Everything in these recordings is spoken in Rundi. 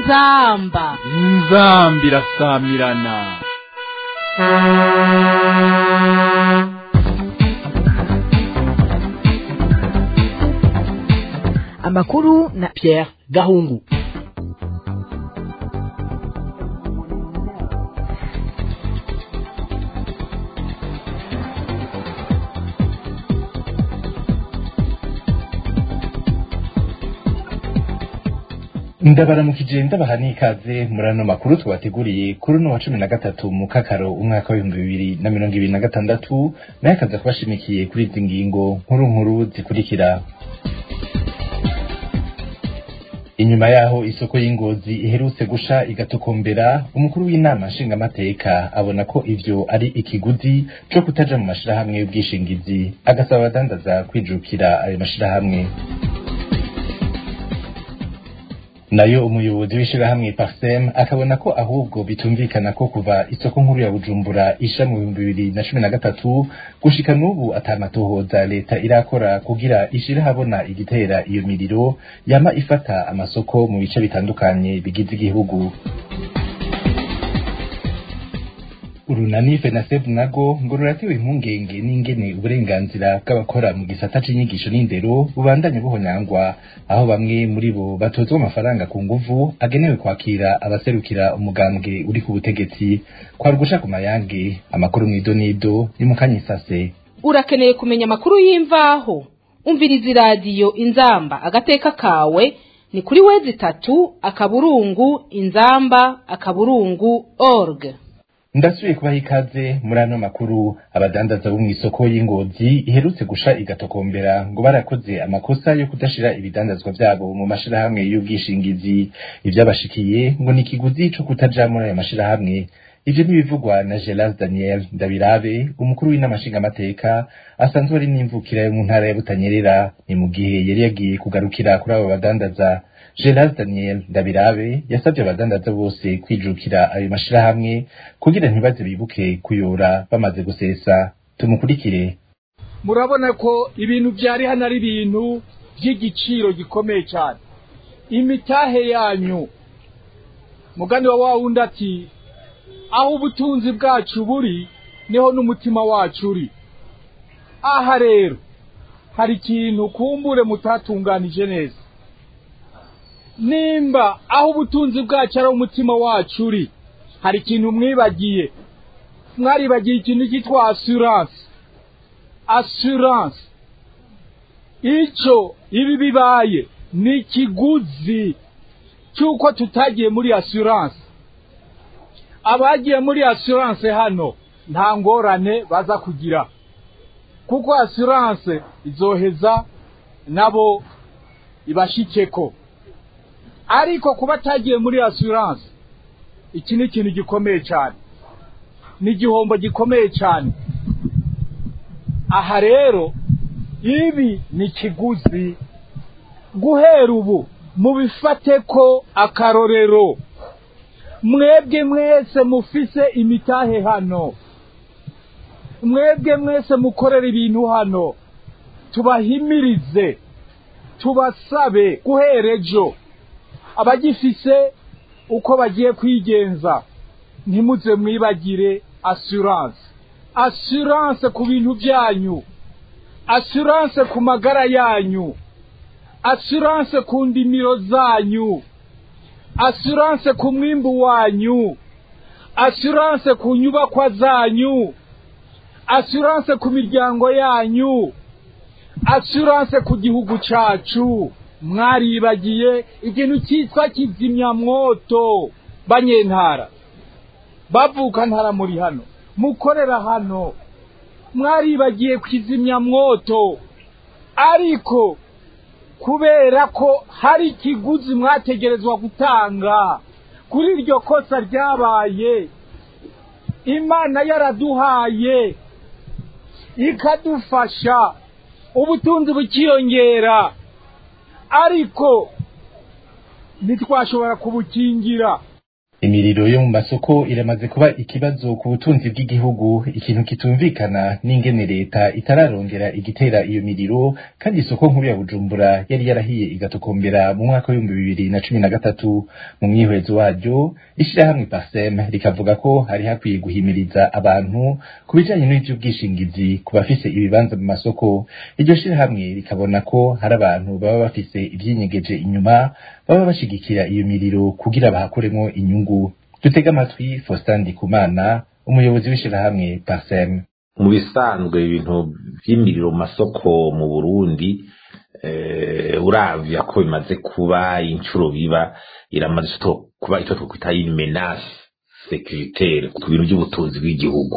inzamba inzambi irasamirana amakuru na Pierre Gahungu ndabaramukije ndabaha n'ikaze muri ano makuru tubateguriye kuri uno wa cumi na gatatu mu kakaro umwaka w'ibihumbi bibiri na mirongo ibiri na gatandatu nayo akaza kubashimikiye kuri izi ngingo nkuru nkuru zikurikira inyuma yaho isoko y'ingozi iherutse gusha igatokombera umukuru w'inama nshingamateka abona ko ivyo ari ikiguzi co kutaja mu mashirahamwe y'ubwishingizi agasaba abadandaza kwijukira ayo mashirahamwe nayo umuyobozi w'ishirahamwe Parsem akabona ko ahubwo bitumvikana ko kuva isoko nkuru ya Bujumbura isha mu bihumbi bibiri na cumi na gatatu gushika n'ubu atamatohoza leta irakora kugira ishire habona igitera iyo miriro yama ifata amasoko mu bice bitandukanye bigize igihugu urunani fenaseb nago ngo ruratewe impungenge n'ingene uburenganzira bw'abakora mu gisata c'inyigisho n'indero bubandanye buhonyangwa aho bamwe muri bo batozwa amafaranga ku nguvu agenewe kwakira abaserukira umugambwe uri ku butegetsi kwari ugusha ku mayange amakuru mw'idonido ni mu kanyisase urakeneye kumenya amakuru y'imvaho umviriza iradiyo inzamba agateka kawe ni kuri wezi itatu akaburungu inzamba akaburungu org ndasubiye kubaha ikaze muri ano makuru abadandaza bo mw'isoko y'ingozi iherutse gusha igatokombera ngo barakoze amakosa yo kudashira ibidandazwa vyabo mu mashirahamwe y'ubwishingizi ivyabashikiye ngo ni ikiguzi co kutaja muri ayo mashirahamwe ivyo ntibivugwa na Gelas Daniel Ndabirabe umukuru w'inama nshingamateka asanzwe ari n'imvukira yo mu ntara ya Butanyerera ni mu gihe yari yagiye kugarukira kuri abo badandaza Gerard Daniel Ndabirabe yasabye abadandaza bose kwijukira ayo mashirahamwe kugira ntibaze bibuke kuyora bamaze gusesa tumukurikire murabona ko ibintu byari hano ari ibintu by'igiciro gikomeye cyane imitahe yanyu mugani wa wa wundi ati aho ubutunzi bwacu buri niho n'umutima wacu uri aha rero hari ikintu kumbure mutatunganije neza nimba aho ubutunzi bwacu ari umutima wacu uri hari ikintu mwibagiye mwaribagiye ikintu cyitwa assurance assurance icyo ibi bibaye ni ikiguzi cy'uko tutagiye muri assurance abagiye muri assurance hano nta ngorane baza kugira kuko assurance izoheza nabo ibashikeko ariko kuba atagiye muri assurance iki ni ikintu gikomeye cyane ni igihombo gikomeye cyane aha rero ibi ni ikiguzi guhera ubu mubifate ko akarorero mwebwe mwese mufise imitahe hano mwebwe mwese mukorera ibintu hano tubahimirize tubasabe guhera ejo abagifise uko bagiye kwigenza ntimuze mwibagire assurance assurance ku bintu byanyu assurance ku magara yanyu assurance ku ndimiro zanyu assurance ku mwimbu wanyu assurance ku nyubakwa zanyu assurance ku miryango yanyu assurance ku gihugu cacu mwaribagiye ikintu cyitwa kizimyamwoto banyentara bavuka ntara muri hano mukorera hano mwaribagiye kizimyamwoto ariko kubera ko hari ikiguzi mwategerezwa gutanga kuri iryo kosa ryabaye imana yaraduhaye ikadufasha ubutunzi bukiyongera ariko ntitwashobora kubukingira imiriro yo mu masoko iramaze kuba ikibazo ku butunzi bw'igihugu ikintu kitumvikana n'ingene leta itararongera igitera iyo miriro kandi isoko nkuru ya bujumbura yari yarahiye igatokombera mu mwaka w'ibihumbi bibiri na cumi na gatatu mu mwihwezo waryo ishirahamwe pasem rikavuga ko hari hakwiye guhimiriza abantu ku bijanye n'ivy'ubwishingizi ku bafise ibibanza mu masoko iryo shirahamwe rikabona ko hari abantu baba bafise ivyinyegeje inyuma baba bashigikira iyo miriro kugira bahakuremwo inyungu dutega amatwi Faustin Ndikumana umuyobozi w'ishirahamwe Parsem mu bisanzwe ibintu vy'imiriro mu masoko mu Burundi eh, uravya ko bimaze kuba incuro biba iramaze kuba icyo twokwita une menace sécuritaire ku bintu by'ubutunzi bw'igihugu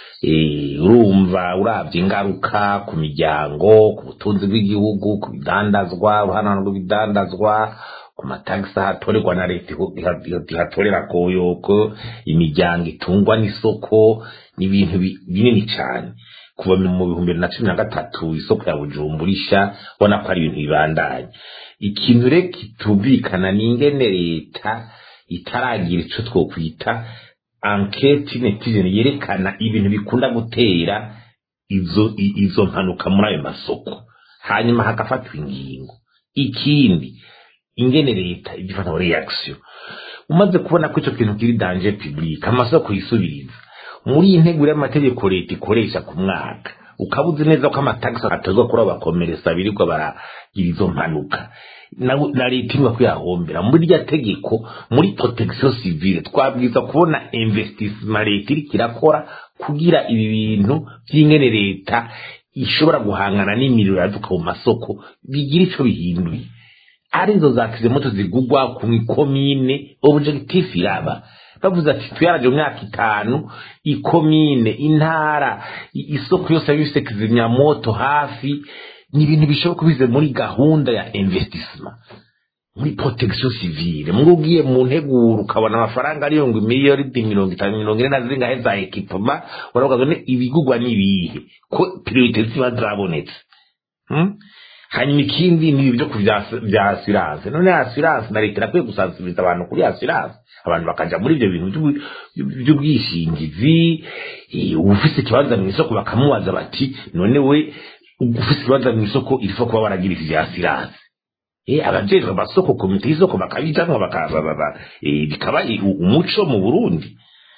urumva uravye ingaruka ku miryango ku butunzi bw'igihugu ku bidandazwa uruhana rw'ibidandazwa ku matagisi ahatorerwa na leta ihatorera koyoko imiryango itungwa n'isoko n'ibintu binini cyane kuva mu bihumbi bibiri na cumi na gatatu isoko ya bujumbura isha ubona ko ari ibintu bibandanye ikintu rero kitumvikana ni ingene leta itaragira ico twokwita anketi netizeni yerekana ibintu bikunda gutera izo izo mpanuka muri ayo masoko hanyuma hagafatwa ingingo ikindi ingene leta igifata reaction umaze kubona ko ico kintu kiri danger public amasoko yisubiriza muri iyi nteguro y'amategeko leta ikoresha ku mwaka ukaba uzi neza ko amatagisi atozwa kuri abakomeresa birirwa baragira izo mpanuka na leta irwa kuyahombera muri rya tegeko muri protection civile twabwiza kubona investissement leta iriko irakora kugira ibi bintu vy'ingene leta ishobora guhangana n'imiriro yaduka mu masoko bigira ico bihinduye arizo za kizimoto zigugwa ku ikomine objectif iraba bavuze ati tuyaraje mu myaka itanu ikomine intara isoko yose yabifise kizimyamoto hafi ni ibintu bishobora kubize muri gahunda ya investissement muri protection civile muri ugiye mu nteguro ukabona amafaranga ariyo ngo miliyoni mirongo itanu mirongo ine na zingahe za ekipoma uravuga ngo ibigugwa n'ibihe ko priorite ziba zabonetse hmm? hanyuma ikindi ni ibyo bya assurance none assurance na leta irakwiye gusansibiriza abantu kuri assurance abantu bakaja muri ibyo bintu by'ubwishingizi ufise ikibanza mu isoko bakamubaza bati none we ufise ikibanza mu isoko irifa kuba waragira ivya assurance eh abajejwe amasoko komite y'isoko bakabijamwo bikaba umuco mu Burundi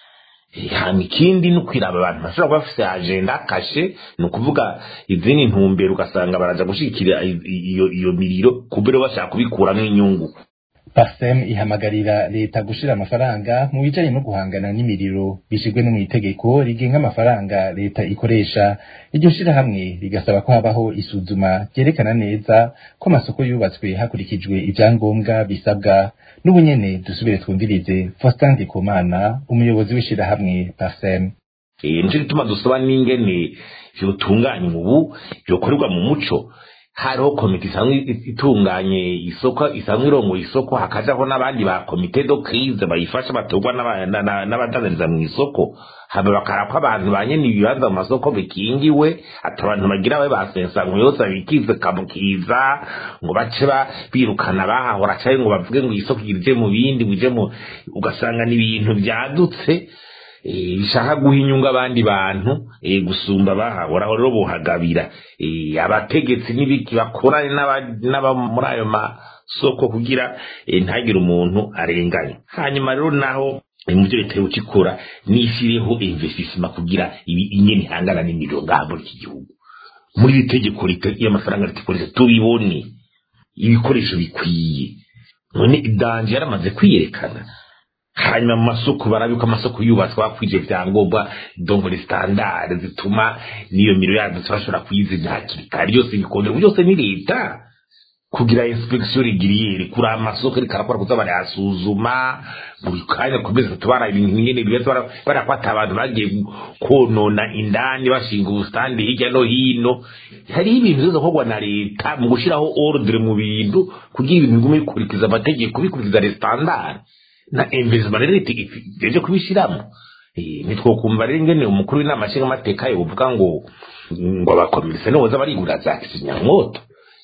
hama ikindi ni ukwiraba abantu bashobora kuba bafise agenda kashe ni ukuvuga izindi ntumbero ugasanga baraja gushigikira iyo iyo miriro kubera bashaka kubikuramwo inyungu Parsem ihamagarira leta gushira amafaranga mu bijanye no guhangana n'imiriro bishigwe no mu itegeko rigenga amafaranga leta ikoresha iryo shirahamwe rigasaba ko habaho isuzuma ryerekana neza ko amasoko yubatswe hakurikijwe ivyangombwa bisabwa n'ubunyene dusubire twumvirize Faustin Ndikumana umuyobozi w'ishirahamwe Parsem nico gituma dusaba n'ingene vyotunganywa ubu vyokorerwa mu muco hariho komite isanzwe itunganye isoko isanzwe irongoye isoko hakajaho n'abandi ba komite do crise bayifasha batorwa n'abadandariza mu isoko hama bakara ko abantu banyene ibibanza mu masoko bikingiwe ati abantu bagira babe basensango yose bikize kamukiza ngo bace birukana bahahora canke ngo bavuge ngo isoko ije mu bindi bije mu ugasanga ni ibintu vyadutse bishaka guha inyungu abandi bantu gusumba bahahora rero bohagabira abategetsi n'ibiki bakorane n'aba muri ayo masoko kugira ntagire umuntu arenganye hanyuma rero naho mu byo leta ikora n'ishyiriho investissement kugira ibi inyene ihangana n'imiriro ngaha muri iki gihugu muri iri tegeko y'amafaranga leta ikoresha tubibone ibikoresho bikwiye none idanje yaramaze kwiyerekana hanyuma mu masoko barabiko amasoko yubatswe bakwije vyangombwa dongore standard zituma niyo miriro yadutse bashobora kuyizimya hakiri kare byose bikondera byose ni leta kugira inspection rigiriyeri kuri amasoko ariko arakora kuza barayasuzuma buri kanya kumeza tubara ibintu nyene bibaza barakwata abantu bagiye konona indani bashinga ubustandi hirya no hino hari ibintu bizo kogwa na leta mu gushiraho ordre mu bintu kugira ibintu bigume bikurikiza amategeko bikurikiza les standards na investment rero itegereje kubishiramo nitwokumva rero ingene umukuru w'inama nshingamateka yovuga ngo ngo abakomerisa niboza barigura za kizimyamwoto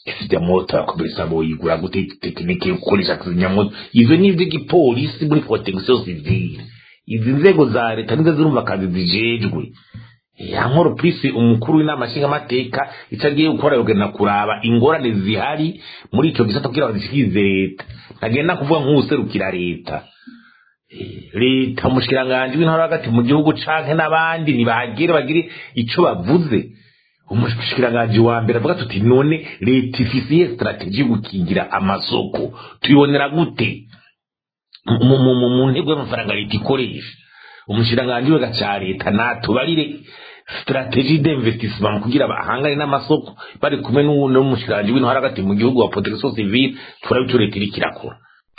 kizimyamoto yakomereza boyigura gute tekinike yo gukoresha kizimyamoto ivyo ni ivy'igipolisi muri protection civile izi nzego za leta nizo zirumva akazi zijejwe yankoro pisi umukuru w'inama nshingamateka icyo agiye gukora yogenda kuraba ingorane zihari muri icyo gisata kugira ngo zishikirize leta ntagenda kuvuga nk'uwuserukira leta leta umushikiranganji w'intara hagati mu gihugu canke n'abandi ntibahagere bagire ico bavuze umushikiranganji wa mbere avuga tuti none leta ifise iyihe strategie yo gukingira amasoko tuyibonera gute mu ntego y'amafaranga leta ikoresha umushikiranganji wega ca leta natubarire strategie d'investissement kugira bahangane n'amasoko bari kumwe n'umushikiranganji w'intara hagati mu gihugu wa protection civile turabe ico leta iriko irakora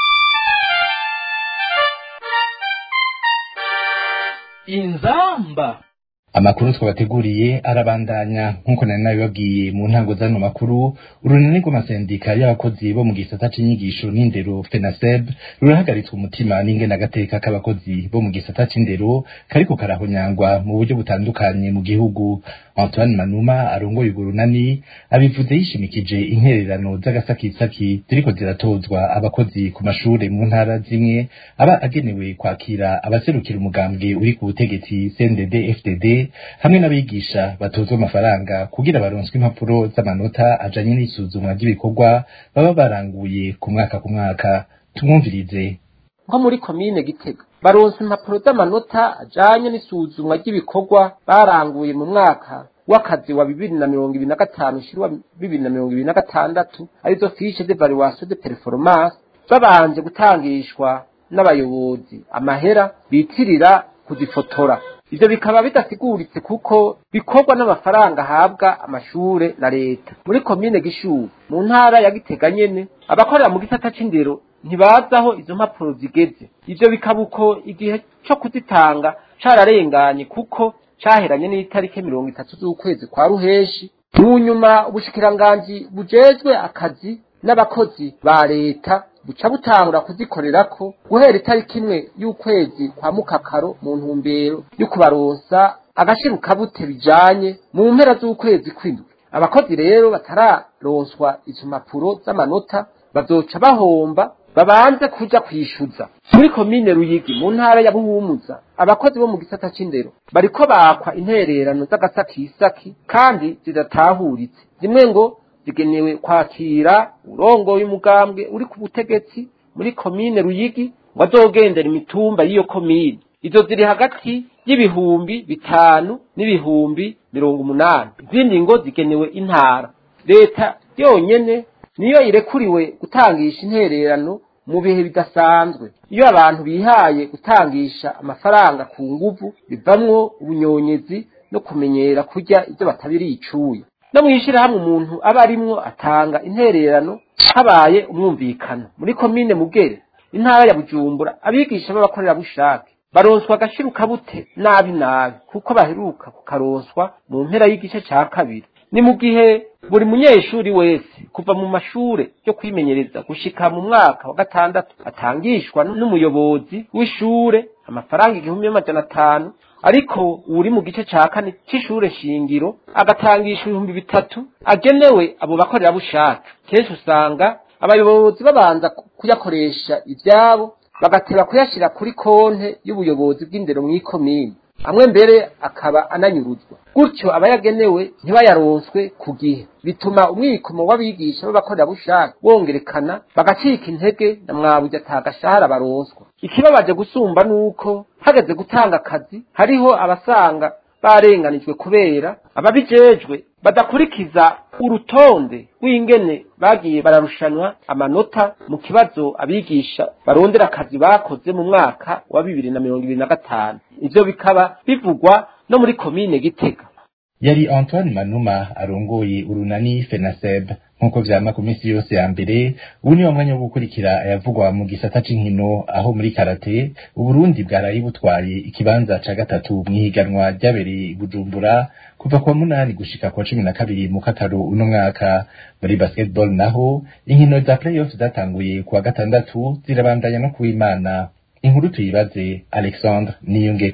inzamba amakuru twabateguriye arabandanya nk'uko nari nabibabwiye mu ntango z'ano makuru urunani rw'amasendika y'abakozi bo mu gisata c'inyigisho n'indero fenaseb rurahagaritswe umutima n'ingene agateka k'abakozi bo mu gisata c'indero kariko karahonyangwa mu buryo butandukanye mu gihugu antoine manuma arongoye urwo runani abivuze yishimikije intererano z'agasakisaki ziriko ziratozwa abakozi ku mashure mu ntara zimwe aba agenewe kwakira abaserukira umugambwe uri ku butegetsi cndd fdd hamwe n'abigisha batozwa amafaranga kugira baronswe impapuro z'amanota ajanye n'isuzumwa ry'ibikorwa baba baranguye ku mwaka ku mwaka tumwumvirize nko muri komine gitega baronse impapuro z'amanota ajanye n'isuzumwa ry'ibikorwa baranguye mu mwaka w'akazi wa bibiri na mirongo ibiri na gatanu ushira wa bibiri na mirongo ibiri na gatandatu arizo fiche d'evaluation de performance babanje gutangishwa n'abayobozi amahera bitirira kuzifotora ivyo bikaba bidasiguritse kuko bikorwa n'amafaranga ahabwa amashure na leta muri komine gishubu mu ntara ya gitega nyene abakorera mu gisata c'indero ntibazi aho izo mpapuro zigeze ivyo bikaba uko igihe co kuzitanga cararenganye kuko caheranye n'itariki mirongo itatu z'ukwezi kwa ruheshi mu nyuma ubushikiranganji bujejwe akazi n'abakozi ba leta buca butangura kuzikorerako guhera itariki imwe y'ukwezi kwa mukakaro mu ntumbero yo kubaronsa agashirukabute bijanye mu mpera z'ukwezi kw'indwi abakozi rero batararonswa izo mpapuro z'amanota bazoca bahomba babanze kuja kwishuza muri komine ruyigi mu ntara ya buhumuza abakozi bo mu gisata c'indero bariko bakwa intererano z'agasakisaki kandi zidatahuritse zimwe ngo zigenewe kwakira urongoye umugambwe uri ku butegetsi muri komine ruyigi ngo azogendera imitumba y'iyo komine izo ziri hagati y'ibihumbi bitanu n'ibihumbi mirongo umunani izindi ngo zigenewe intara leta yonyene niyo irekuriwe gutangisha intererano mu bihe bidasanzwe iyo abantu bihaye gutangisha amafaranga ku nguvu bivamwo ubunyonyezi no kumenyera kurya ibyo batabiriye icuya no mwishirahamwe umuntu aba arimwo atanga intererano habaye umwumvikano muri komine mugere intara ya bujumbura abigisha b'abakorerabushake baronswa agashirukabute nabi nabi kuko baheruka kukaronswa mu mpera y'igice ca kabiri ni mu gihe buri munyeshuri wese kuva mu mashure yo kwimenyereza gushika mu mwaka wa gatandatu atangishwa n'umuyobozi w'ishure amafaranga igihumbi n'amajana atanu ariko uri mu gice ca kane c'ishure shingiro agatangisha ibihumbi bitatu agenewe abo bakorerabushake kenshi usanga abayobozi babanza kuyakoresha ivyabo bagateba kuyashira kuri konte y'ubuyobozi bw'indero mw'ikomine amwe mbere akaba ananyuruzwa gutyo abayagenewe ntibayaronswe ku gihe bituma umwikomo w'abigisha b'abakorerabushake wongerekana bagacika intege na mwabuja atagashahara baronswa ikibabaje gusumba nuko hageze gutanga akazi hariho abasanga barenganijwe kubera ababijejwe badakurikiza urutonde rw'ingene bagiye bararushanwa amanota mu kibazo abigisha barondera akazi bakoze mu mwaka wa bibiri na mirongo ibiri na gatanu ivyo bikaba bivugwa no muri komine gitega yari antoine manuma arongoye urunani fenaseb nk'uko vyama ku minsi yose ya mbere ubu ni wa mwanya wo gukurikira ayavugwa mu gisata c'inkino aho muri karate uburundi bwaraye butwaye ikibanza ca gatatu mw'ihiganwa ryabereye i bujumbura kuva kwa munani gushika kwa cumi na kabiri mu kakaro uno mwaka muri basketball naho inkino za playoff zatanguye kuwa gatandatu zirabandanya no kuwimana inkuru tuyibaze alexandre niyongeko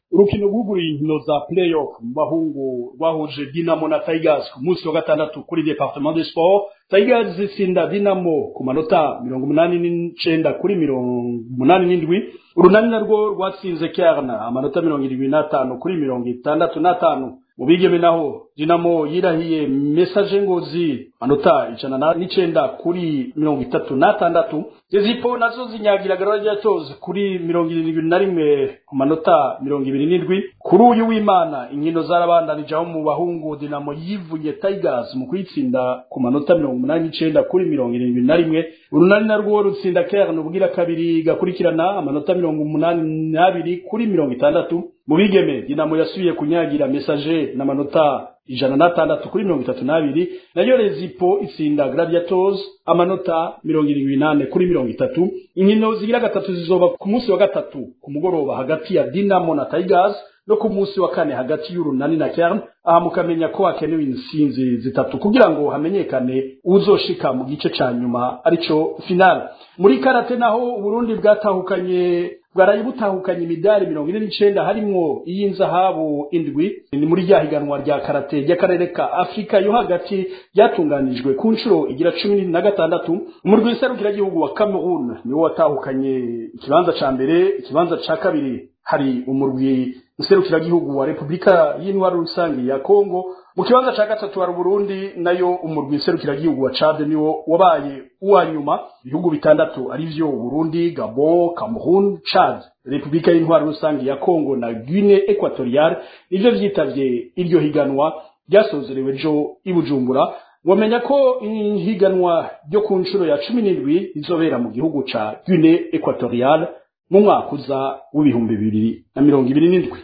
urukino rwuguriye inkino za playoff mu bahungu rwahuje dinamo na tigers ku munsi wa gatandatu kuri departement de sport tigers zitsinda dinamo ku manota mirongo umunani n'icenda kuri mirongo umunani n'indwi urunani narwo rwatsinze kerna amanota mirongo irindwi n'atanu kuri mirongo itandatu n'atanu mu bigeme naho dinamo yirahiye mesaje ngozi manota ijana n'icenda kuri mirongo itatu n'atandatu zezipo nazo zinyagira garajatozi kuri mirongo irindwi na rimwe ku manota mirongo ibiri n'indwi kuri uyu w'imana inkino zarabandanije aho mu bahungu dinamo yivuye tigers mu kuyitsinda ku manota mirongo umunani n'icenda kuri mirongo irindwi na rimwe urunani narwo rutsinda kerne ubwira kabiri gakurikirana amanota mirongo umunani n'abiri kuri mirongo itandatu mu bigeme dinamo yasubiye kunyagira mesaje n'amanota ijana n'atandatu kuri mirongo itatu n'abiri nayo rezipo itsinda gladiators amanota mirongo irindwi n'ane kuri mirongo itatu inkino zigira gatatu zizoba ku munsi wa gatatu ku mugoroba hagati ya dinamo na tigers no ku munsi wa kane hagati y'urunani na kern aha mukamenya ko hakenewe insinzi zitatu kugira ngo hamenyekane uzoshika mu gice ca nyuma arico final muri karate naho uburundi bwatahukanye bwaraye butahukanye imidari mirongo ine n'icenda harimwo iy'inzahabu indwi ni muri rya higanwa rya karate ry'akarere ka afurika yo hagati ryatunganijwe ku nshuro igira cumi na gatandatu umurwi w'iserukiragihugu wa cameroon niwo watahukanye ikibanza ca mbere ikibanza ca kabiri hari umurwi nserukiragihugu wa repubulika y'intwaro rusange ya kongo mu kibanza ca gatatu hari uburundi nayo umurwi nserukiragihugu wa cade niwo wabaye uwa nyuma ibihugu bitandatu arivyo burundi gabon cameroon chad repubulika y'intwaro rusange ya kongo na guine equatoriale nivyo vyitavye iryo higanwa ryasozerewe ejo i bujumbura wamenya ko ihiganwa ryo ku nshuro ya cumi n'indwi rizobera mu gihugu ca guine equatoriale mu mwaka uza w'ibihumbi bibiri na mirongo ibiri n'indwi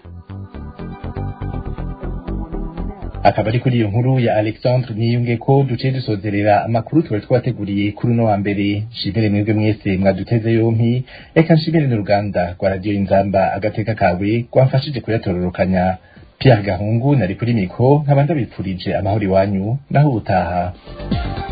akaba ari kuri iyo nkuru ya alexandre niyunge ko duciye dusozerera amakuru twari twateguriye kuri uno wa mbere nshimire mwebwe mwese mwaduteze yompi reka nshimire n'uruganda rwa radiyo inzamba agateka kawe rwamfashije kuyatororokanya pierre gahungu nari kuri mikro nkaba ndabipfurije amahoro iwanyu naho ubutaha